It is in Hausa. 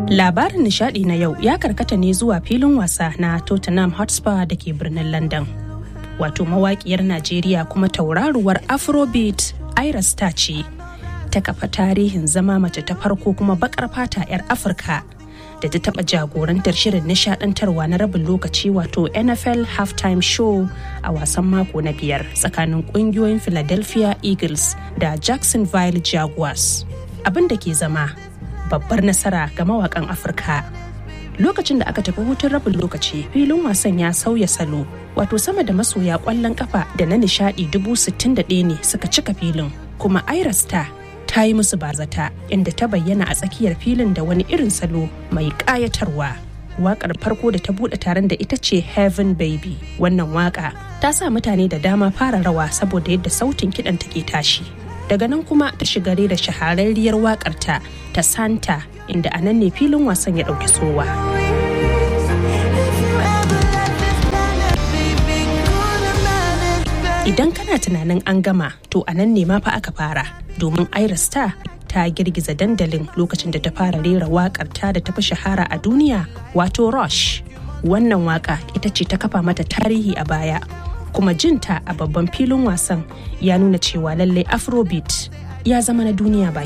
Labarin nishadi na yau ya karkata ne zuwa filin wasa na Tottenham Hotspur da ke birnin London. Wato mawaƙiyar Najeriya kuma tauraruwar Afrobeat Ira Star ce. Ta kafa tarihin zama mace ta farko kuma bakar fata 'yar Afirka da ta taɓa jagorantar shirin nishadantarwa na rabin lokaci wato NFL halftime show a wasan mako na biyar tsakanin ƙungiyoyin Philadelphia Eagles da Jacksonville Jaguars. Abin da ke zama babbar nasara ga mawakan Afirka. Lokacin da aka tafi hutun rabin lokaci filin wasan ya sauya salo wato sama da masoya kwallon kafa da na nishadi dubu sittin da ɗaya ne suka cika filin kuma Ira Star ta yi musu bazata inda ta bayyana a tsakiyar filin da wani irin salo mai ƙayatarwa. Waƙar farko da ta buɗe taron da ita ce Heaven Baby. Wannan waƙa ta sa mutane da dama fara rawa saboda yadda sautin kiɗan take tashi. Daga nan kuma ta shiga da shahararriyar waƙarta ta Santa inda a nan ne filin wasan ya ɗauki sowa. Idan kana tunanin an gama to a nan ne ma fa aka fara domin Ira Star ta girgiza dandalin lokacin da ta fara rera wakar ta da tafi shahara a duniya wato Rush. Wannan waka ita ce ta kafa mata tarihi a baya kuma jinta a babban filin wasan ya nuna cewa lallai Afrobeat ya zama na duniya baki